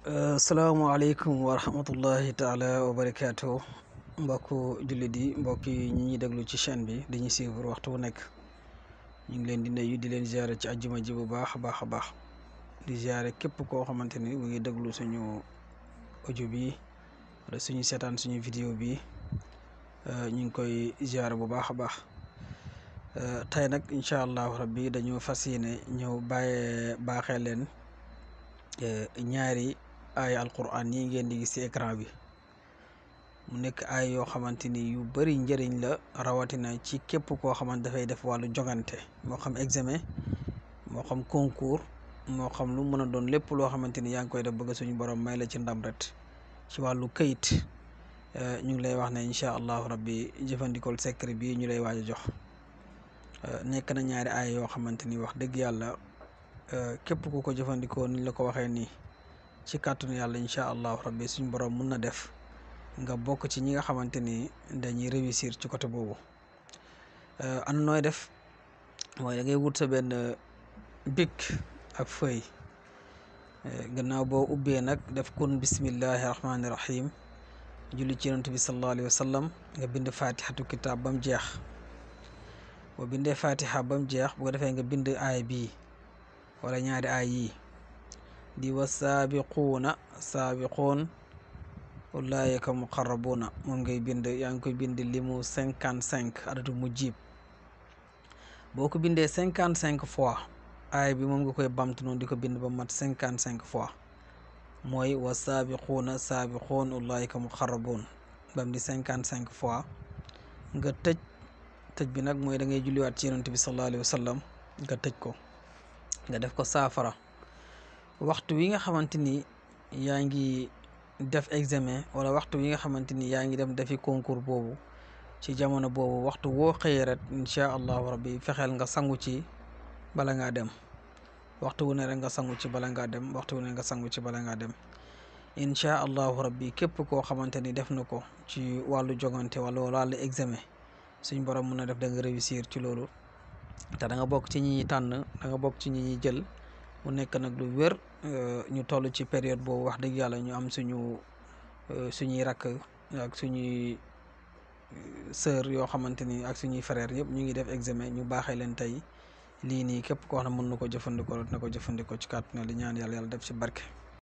salaamaaleykum wa rahmatullahi taala wa barakaatu mbokku jullit yi mbokk yi ñi ñuy déglu ci chaîne bi dañuy suivre waxtu wu nekk ñu ngi leen di nuyu di leen ziare ci àjjuma ji bu baax a baax a baax di ziare képp koo xamante ni mu ngi déglu suñu audio bi wala suñu seetaan suñu vidéo bi ñu ngi koy ziare bu baax a baax tey nag incha allahu rabbi dañoo fas yéene ñëw bàyyee baaxee leen ñaari aaya alquran yi ngeen di gis ci écran bi mu nekk aay yoo xamante ni yu bëri njëriñ la rawatina ci képp koo xamante dafay def wàllu jongante moo xam examen moo xam concours moo xam lu mën a doon lépp loo xamante ni yaa ngi koy def bëgg suñu borom may la ci ndam ret ci wàllu këyit ñu ngi lay wax ne incha allahu rabbi jëfandikool secret bi ñu lay waaj a jox nekk na ñaari aay yoo xamante ni wax dëgg yàlla képp ku ko jëfandikoo niñ la ko waxee nii ci kàttanu yàlla incha allahu rabbi suñ borom mun na def nga bokk ci ñi nga xamante ni dañuy réussir ci côté boobu an nooy def mooy da ngay wut sa benn bic ak feuille gannaaw boo ubbee nag def kun bismillahi rahmaani rahim julli ci yonent bi sallallahu alayhi wa sallam nga bind fatihatu kitab ba mu jeex boo bindee fatiha ba mu jeex bu ko defee nga bind aay bii wala ñaari aay yii di wa saabiquuna saabiquun ulaayika muqarrabuuna moom ngay bind yaa ngi koy bind limu cinquante cinq adatu mu jiib boo ko bindee cinquante cinq fois aay bi moom nga koy bamtu noonu di ko bind ba mat cinquante cinq fois mooy wa saabiquuna saabiquun ulaayika muqarrabuun bam di cinquante cinq fois nga tëj tëj bi nag mooy da ngay julliwaat ci yonent bi sallallahu alayhi wa sallam nga tëj ko nga def ko saafara waxtu wi nga xamante ni yaa ngi def examen wala waxtu wi nga xamante ni yaa ngi dem defi concours boobu ci jamono boobu waxtu woo xëyee rek incha allahu rabbi fexeel nga sangu ci bala ngaa dem waxtu wu ne rek nga sangu ci bala ngaa dem waxtu wu ne nga sangu ci bala ngaa dem incha allahu rabbi képp koo xamante ni def na ko ci wàllu jogante wala wàllu examen suñ borom mun na def da nga réussir ci loolu te da nga bokk ci ñi ñuy tànn da nga bokk ci ñi ñuy jël mu nekk nag lu wér ñu toll ci période boobu wax dëgg yàlla ñu am suñu suñuy rakk ak suñuy sœur yoo xamante ni ak suñuy frère yëpp ñu ngi def examen ñu baaxee leen tey lii nii képp koo xam ne mën na ko jëfandikoo na ko jëfandikoo ci kàttan li ñaan yàlla yàlla def ci barke.